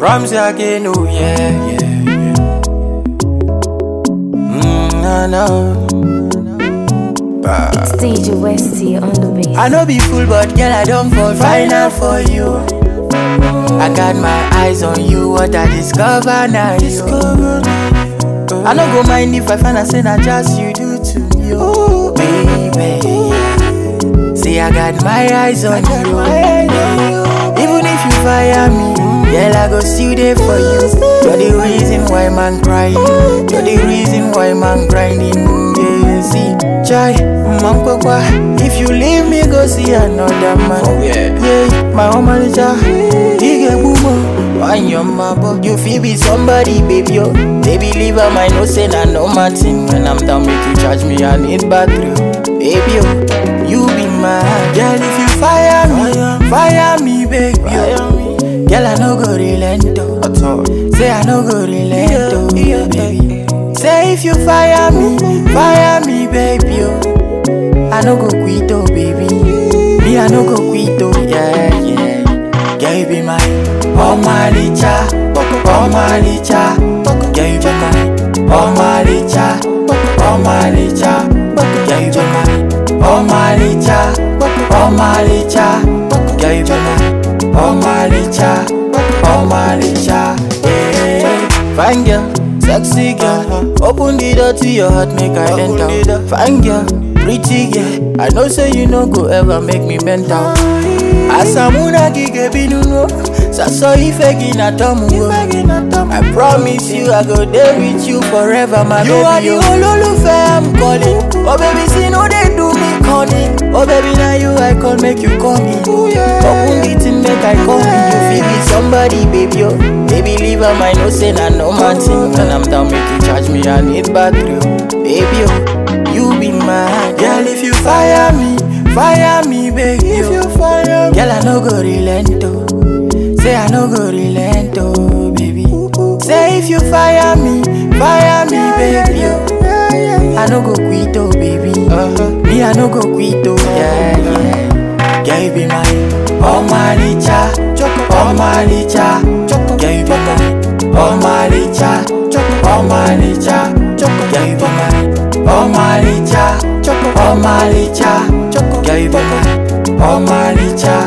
Ramsey again, oh yeah, yeah, yeah. Mm, I know. Bah. It's DJ Westy on the bass. I know be fool, but girl, I don't fall final for you. I got my eyes on you, what I discover now. You. I no go mind if I find a say na just you do to me, oh baby. See, I got my eyes on you. Even if you fire me, girl, I go still there for you. You're the reason why man crying. You're the reason why man grinding. Yeah, see, try, man, kwakwa. If you leave me, go see another man. Oh, yeah. Yeah, my own manager. He get boomer. Why your mama? You feel be somebody, baby. Yo. Baby, leave her my no say na no Martin. When I'm down, make you charge me. I need battery. Baby, yo. you be mine. Girl, if you fire me, fire me, baby. yo. Girl, I no go relent. oh. At all. Say I no go relent, oh, baby. Say if you fire me, fire me, baby. Oh. I no go quit, oh, baby. Me, I no go quit, oh, yeah, yeah. Girl, you be mine, oh my licha, oh my licha. Girl, you be mine, oh my licha, oh my licha. Girl, you be mine, oh my licha, oh my licha. Girl, you be mine, oh my licha, oh my licha. Yeah, fine girl, sexy girl. Open the door to your heart, make I enter. Fine girl, pretty girl. I know say you no go ever make me mental. Asamuna gige binuno Saso ife gina tomu I promise you I go there with you forever my you baby You are the ololufe I'm calling Oh baby see no they do me calling Oh baby now you I call make you call me Open the thing make I call me You feel me somebody baby yo Baby leave her my no say na no man thing When I'm down make you charge me I need battery oh. Baby yo you be mine Girl if you fire me Fire me baby If you fire me Girl I no go relent oh. Say I no go relent oh baby Say if you fire me Fire me baby oh. I no go quit oh baby Me I no go quit oh yeah yeah Girl you be mine Oh my licha Oh my licha Girl you be mine Oh my licha Oh my licha Girl you be mine Oh my licha Oh my licha Girl you be mine Oh my licha